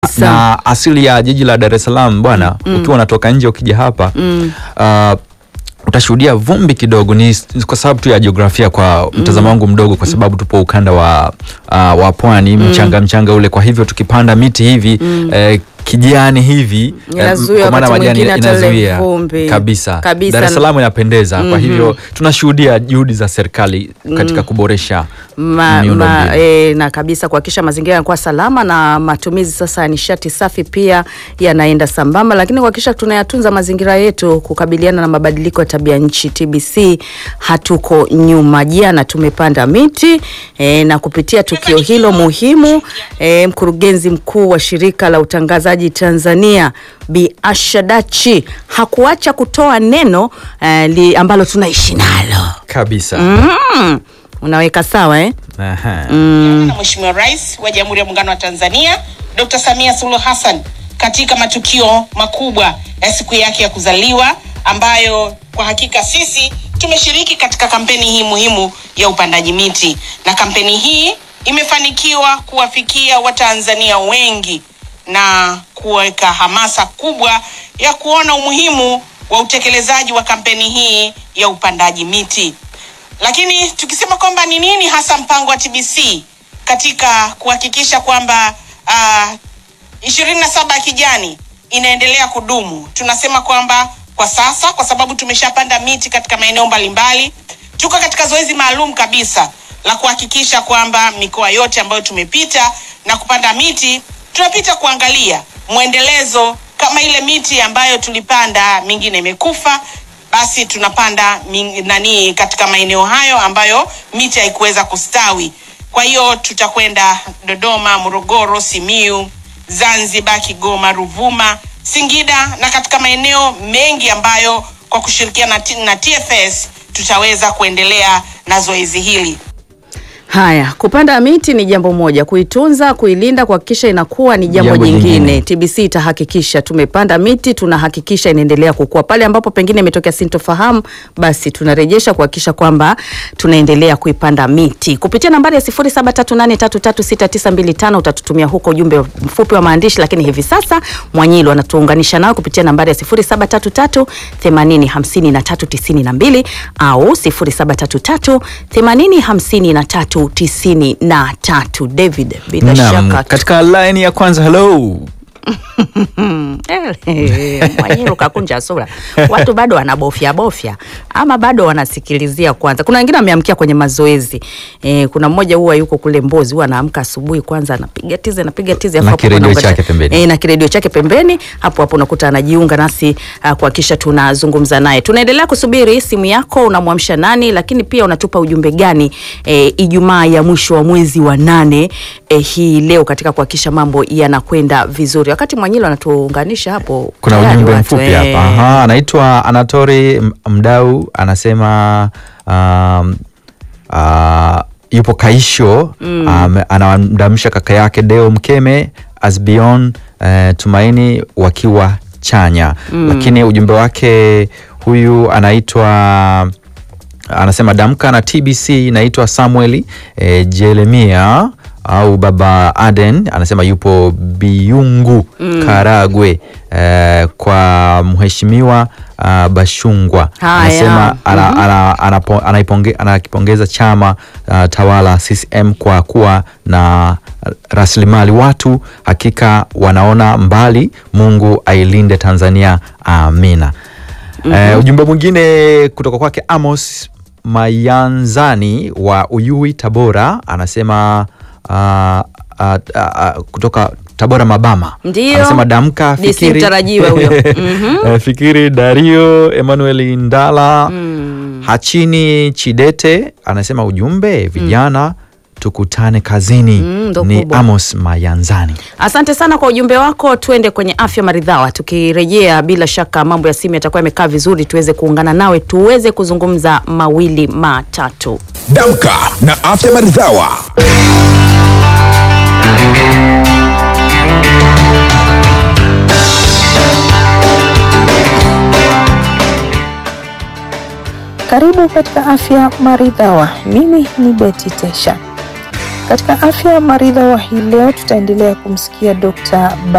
na asili ya jiji la Dar es Salaam bwana, ukiwa unatoka nje ukija hapa uh, utashuhudia vumbi kidogo. Ni ni kwa sababu tu ya jiografia, kwa mtazamo wangu mdogo, kwa sababu tupo ukanda wa, uh, wa pwani, mchanga mchanga ule. Kwa hivyo tukipanda miti hivi eh, kijani hivi eh, Inazuia kwa maana wakati majani mwingine hata ile inazuia vumbi. kabisa. Kabisa. Dar es Salaam inapendeza. Kwa hivyo tunashuhudia juhudi za serikali katika kuboresha ma, miundo ma, mbinu. e, na kabisa kuhakikisha mazingira yanakuwa salama na matumizi sasa ya nishati safi pia yanaenda sambamba, lakini kuhakikisha tunayatunza mazingira yetu kukabiliana na mabadiliko ya tabia nchi. TBC hatuko nyuma. Jana tumepanda miti e, na kupitia tukio hilo muhimu e, mkurugenzi mkuu wa shirika la utangazaji Tanzania Bi Asha Dachi hakuacha kutoa neno e, li, ambalo tunaishi nalo kabisa. mm. Unaweka sawa eh? Aha. na Mheshimiwa Rais wa Jamhuri ya Muungano wa Tanzania Dr. Samia Suluhu Hassan katika matukio makubwa ya siku yake ya kuzaliwa ambayo kwa hakika sisi tumeshiriki katika kampeni hii muhimu ya upandaji miti na kampeni hii imefanikiwa kuwafikia Watanzania wengi na kuweka hamasa kubwa ya kuona umuhimu wa utekelezaji wa kampeni hii ya upandaji miti. Lakini tukisema kwamba ni nini hasa mpango wa TBC katika kuhakikisha kwamba uh, ishirini na saba ya kijani inaendelea kudumu, tunasema kwamba kwa sasa, kwa sababu tumeshapanda miti katika maeneo mbalimbali, tuko katika zoezi maalum kabisa la kuhakikisha kwamba mikoa yote ambayo tumepita na kupanda miti, tunapita kuangalia mwendelezo, kama ile miti ambayo tulipanda mingine imekufa basi tunapanda ming- nani katika maeneo hayo ambayo miti haikuweza kustawi. Kwa hiyo tutakwenda Dodoma, Morogoro, Simiu, Zanzibar, Kigoma, Ruvuma, Singida na katika maeneo mengi ambayo kwa kushirikiana na T- na TFS tutaweza kuendelea na zoezi hili. Haya, kupanda miti ni jambo moja, kuitunza, kuilinda, kuhakikisha inakuwa ni jambo, Jambo jingine. jingine. TBC itahakikisha tumepanda miti, tunahakikisha inaendelea kukua. Pale ambapo pengine imetokea sintofahamu, basi tunarejesha kuhakikisha kwamba tunaendelea kuipanda miti kupitia nambari ya 0738336925 utatutumia huko ujumbe mfupi wa maandishi, lakini hivi sasa Mwanyilo anatuunganisha nao kupitia nambari ya 0733 805392 au 0733 805393. David, bila Naam, shaka katika line ya kwanza hello. Mwanyiro kakunja sura, watu bado wanabofya bofya ama bado wanasikilizia kwanza. Kuna wengine wameamkia kwenye mazoezi e, kuna mmoja huwa yuko kule Mbozi, huwa anaamka asubuhi kwanza anapiga tizi anapiga tizi Na afu hapo kiredio anaunganisha- chake pembeni. e, na kiredio chake pembeni, hapo hapo unakuta anajiunga nasi uh, kuhakikisha tunazungumza naye. Tunaendelea kusubiri simu yako, unamwamsha nani, lakini pia unatupa ujumbe gani e, Ijumaa ya mwisho wa mwezi wa nane e, hii leo katika kuhakikisha mambo yanakwenda vizuri. Wakati Mwanyilo anatuunganisha hapo, Kuna tayari ujumbe watu, mfupi eh, hapa. Aha, anaitwa Anatori M- Mdau anasema um, uh, yupo Kaisho um, anamdamsha kaka yake Deo Mkeme Asbion uh, Tumaini wakiwa chanya, lakini ujumbe wake huyu anaitwa anasema damka na TBC naitwa Samuel eh, Jeremia au baba Aden anasema yupo Biungu Karagwe eh, kwa mheshimiwa uh, Bashungwa Haya. anasema ana, ana, anapo- anaiponge- anakipongeza chama uh, tawala CCM kwa kuwa na rasilimali watu, hakika wanaona mbali. Mungu ailinde Tanzania, amina. Eh, ujumbe mwingine kutoka kwake Amos Mayanzani wa Uyui Tabora anasema ah, ah, ah, kutoka Tabora Mabama Ndio. anasema damka DC fikiri mtarajiwa huyo. Mhm. Eh, fikiri Dario Emmanuel Ndala Hachini Chidete anasema ujumbe vijana tukutane kazini Mm, ndo ni kubwa. Amos Mayanzani Asante sana kwa ujumbe wako. Tuende kwenye afya maridhawa. Tukirejea, bila shaka mambo ya simu yatakuwa yamekaa vizuri, tuweze kuungana nawe tuweze kuzungumza mawili matatu. Damka na afya maridhawa. Karibu katika afya maridhawa. Mimi ni Beti Tesha. Katika afya maridhawa hii leo tutaendelea kumsikia Dr.